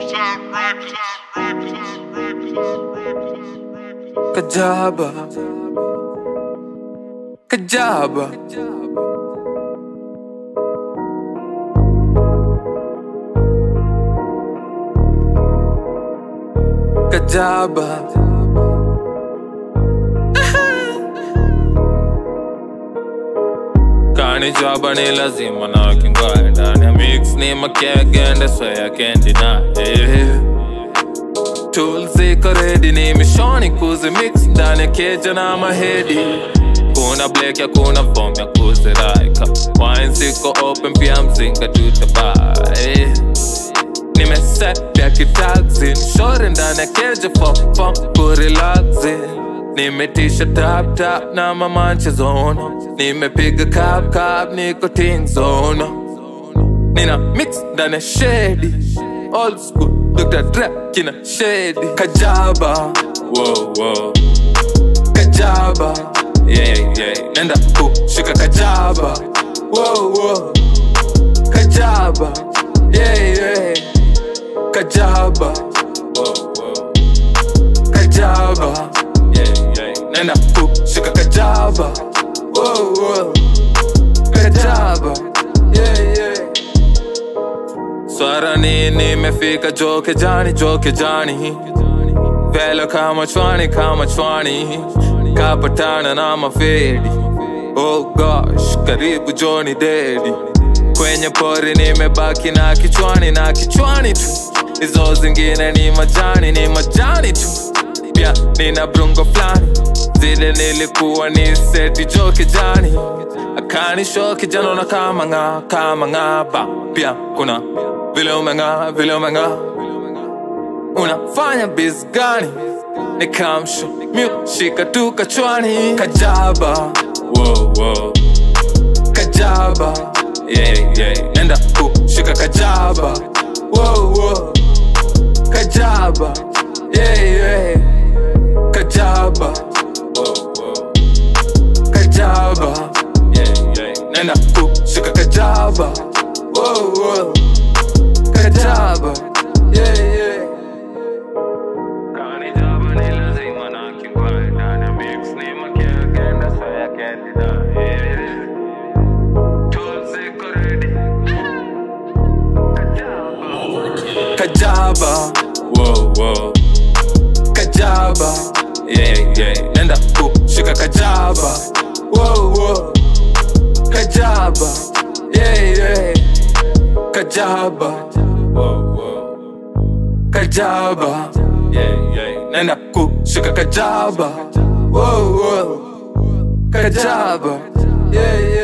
Kajaba Kajaba Kajaba Kani jaba ni lazima na kingoe ndani ya mix ni makegende so I can't deny yeah. Tools ziko ready ni mishoni kuzi mix ndani ya keja na mahedi kuna black ya kuna form ya kuziraika wine ziko open pia mzinga tutabai nimeset ya kitaxi shore ndani ya keja fom fom kurelaxi nimetisha tap tap na mamanche zona nimepiga kap kap niko ting zona nina mix ndani ya shedi old school Dr. Dre kina shedi kajaba wow, wow. kajaba yeah, yeah. nenda kushika kajaba wow, wow. kajaba yeah, yeah. kajaba wow, wow. kajaba yeah, yeah. nenda kushika kajaba wow, wow. kajaba yeah, yeah. Swara ni nimefika joke jani joke jani Velo kama chwani kama chwani Kapatana na mafedi Oh gosh, karibu Johnny Daddy Kwenye pori nimebaki na kichwani na kichwani tu Hizo zingine ni majani ni majani tu Pia nina brungo flani Zile nilikuwa ni seti joke jani Akani show kijana na kama nga kama nga ba Pia kuna vile umeng'aa vile umeng'aa unafanya biz gani ni kamsho shika tu kachwani kajaba wow, wow. kajaba yeah, yeah. nenda kushika kajaba wow, wow. kajaba yeah, yeah. kajaba wow, wow. kajaba yeah, yeah. nenda kushika kajaba wow, wow. kajaba yeah, yeah. Kani jaba ni lazima na kingwai ndani ya mix ni makia agenda so ya can't deny yeah. Tools ziko ready Kajaba Wow, wow Kajaba Yeah, yeah Nenda kushika kajaba Wow, wow Kajaba Yeah, yeah Kajaba Wow, wow Kajaba Yeah, yeah Nenda kushika kajaba Wow, wow Kajaba Yeah, yeah